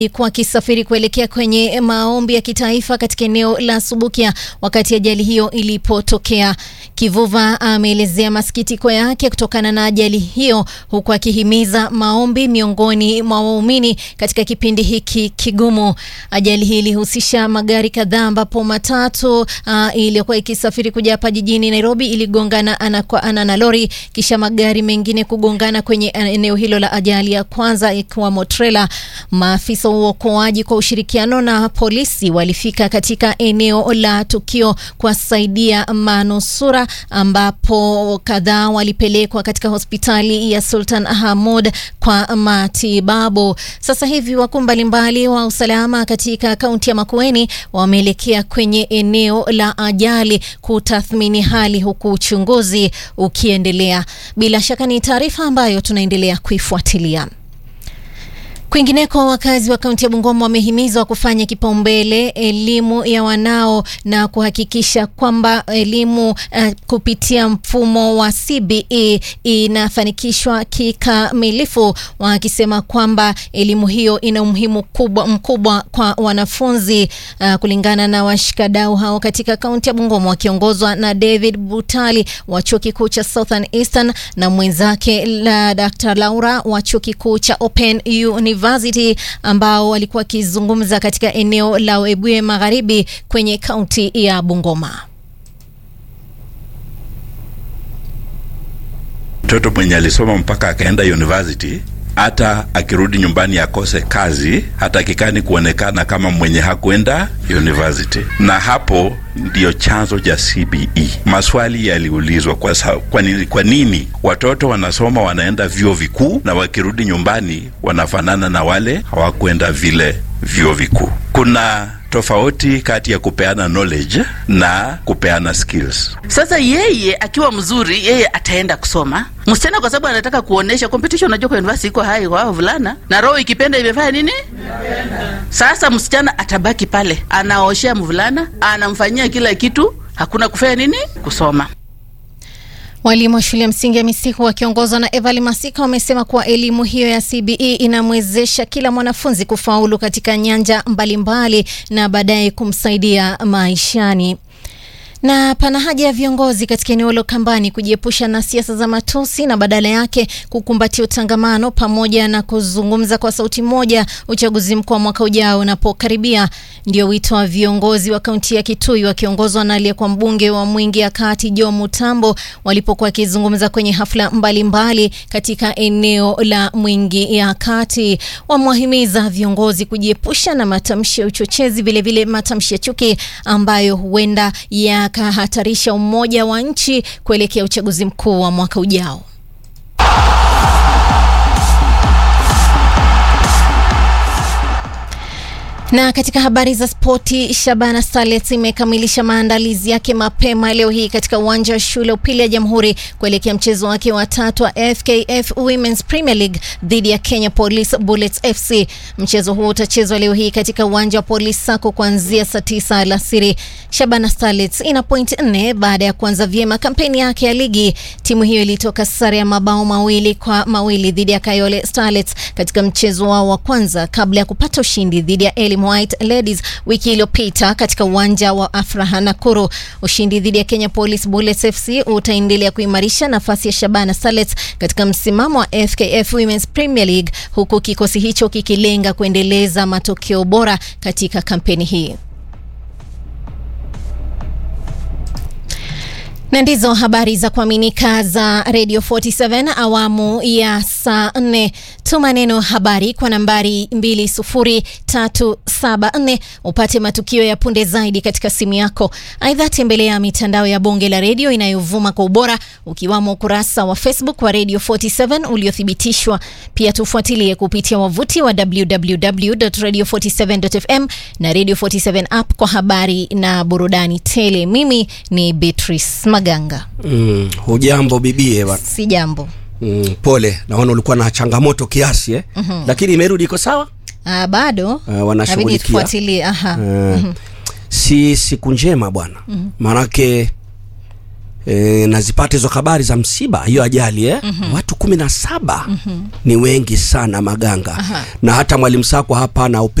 alikuwa akisafiri kuelekea kwenye maombi ya kitaifa katika eneo la Subukia wakati ajali hiyo ilipotokea. Kivuva ameelezea masikitiko yake kutokana na ajali hiyo, huku akihimiza maombi miongoni mwa waumini katika kipindi hiki kigumu. Ajali hii ilihusisha magari kadhaa, ambapo matatu uh, iliyokuwa ikisafiri kuja hapa jijini Nairobi iligongana ana kwa ana na lori, kisha magari mengine kugongana kwenye eneo hilo la ajali ya kwanza, ikiwamo trela. Maafisa wa uokoaji kwa ushirikiano na polisi walifika katika eneo la tukio kuwasaidia manusura, ambapo kadhaa walipelekwa katika hospitali ya Sultan Hamud kwa matibabu. Sasa hivi wakuu mbalimbali wa usalama katika kaunti ya Makueni wameelekea kwenye eneo la ajali kutathmini hali, huku uchunguzi ukiendelea. Bila shaka ni taarifa ambayo tunaendelea kuifuatilia. Kwingineko, wakazi wa kaunti ya Bungoma wamehimizwa kufanya kipaumbele elimu ya wanao na kuhakikisha kwamba elimu uh, kupitia mfumo wa CBE inafanikishwa kikamilifu, wakisema kwamba elimu hiyo ina umuhimu kubwa mkubwa kwa wanafunzi. Uh, kulingana na washikadau hao katika kaunti ya Bungoma wakiongozwa na David Butali wa chuo kikuu cha Southern Eastern na mwenzake la Dr. Laura wa chuo kikuu cha Open University ambao walikuwa wakizungumza katika eneo la Webuye Magharibi kwenye kaunti ya Bungoma. Mtoto mwenye alisoma mpaka akaenda university hata akirudi nyumbani akose kazi, hatakikani kuonekana kama mwenye hakuenda university. Na hapo ndiyo chanzo cha CBE. Maswali yaliulizwa kwa, kwa, nini, kwa nini watoto wanasoma wanaenda vyuo vikuu na wakirudi nyumbani wanafanana na wale hawakuenda vile vyuo vikuu. Kuna tofauti kati ya kupeana knowledge na kupeana skills. Sasa yeye akiwa mzuri, yeye ataenda kusoma msichana, kwa sababu anataka kuonesha competition. Unajua kwa university iko hai kwa wavulana, na roho ikipenda imefanya nini? Sasa msichana atabaki pale, anaoshea mvulana, anamfanyia kila kitu, hakuna kufanya nini? Kusoma. Walimu wa shule ya msingi ya Misihu wakiongozwa na Evali Masika wamesema kuwa elimu hiyo ya CBE inamwezesha kila mwanafunzi kufaulu katika nyanja mbalimbali mbali na baadaye kumsaidia maishani na pana haja ya viongozi katika eneo la Ukambani kujiepusha na siasa za matusi na badala yake kukumbatia utangamano pamoja na kuzungumza kwa sauti moja uchaguzi mkuu wa mwaka ujao unapokaribia. Ndio wito wa viongozi wa kaunti ya Kitui wakiongozwa na aliyekuwa mbunge wa Mwingi ya Kati Joe Mutambo walipokuwa wakizungumza kwenye hafla mbalimbali mbali katika eneo la Mwingi ya Kati. Wamewahimiza viongozi kujiepusha na matamshi ya uchochezi, vilevile matamshi ya chuki ambayo huenda ya kahatarisha umoja wa nchi kuelekea uchaguzi mkuu wa mwaka ujao. Na katika habari za spoti, Shabana Starlets imekamilisha maandalizi yake mapema leo hii katika uwanja wa shule upili ya Jamhuri kuelekea mchezo wake wa tatu wa FKF Women's Premier League dhidi ya Kenya Police Bullets FC. Mchezo huo utachezwa leo hii katika uwanja wa Police Sacco kuanzia saa tisa alasiri. Shabana Starlets ina point nne baada ya kuanza vyema kampeni yake ya ligi. Timu hiyo ilitoka sare ya mabao mawili kwa mawili dhidi ya Kayole Starlets katika mchezo wao wa kwanza kabla ya kupata ushindi dhidi ya Elim White Ladies wiki iliyopita katika uwanja wa Afraha Nakuru. Ushindi dhidi ya Kenya Police Bullets FC utaendelea kuimarisha nafasi ya Shabana Starlets katika msimamo wa FKF Women's Premier League huku kikosi hicho kikilenga kuendeleza matokeo bora katika kampeni hii. na ndizo habari za kuaminika za Radio 47 awamu ya saa nne. Tuma neno habari kwa nambari 20374 upate matukio ya punde zaidi katika simu yako. Aidha, tembelea mitandao ya bonge la redio inayovuma kwa ubora ukiwamo ukurasa wa Facebook wa Radio 47 uliothibitishwa. Pia tufuatilie kupitia wavuti wa www.radio47.fm na Radio 47 app kwa habari na burudani tele. Mimi ni Beatrice Maganga. Mm, hujambo bibie bana. Si jambo. Mm, pole, naona ulikuwa na changamoto kiasi eh? mm-hmm. Lakini imerudi iko sawa? Ah, bado uh, wanashughulikia. Inabidi tufuatilie. Aha. Uh, si siku njema bwana mm-hmm. Maanake E, nazipata hizo habari za msiba hiyo ajali eh? mm-hmm. watu kumi na saba mm-hmm. ni wengi sana maganga Aha. na hata mwalimu Sakwa hapa na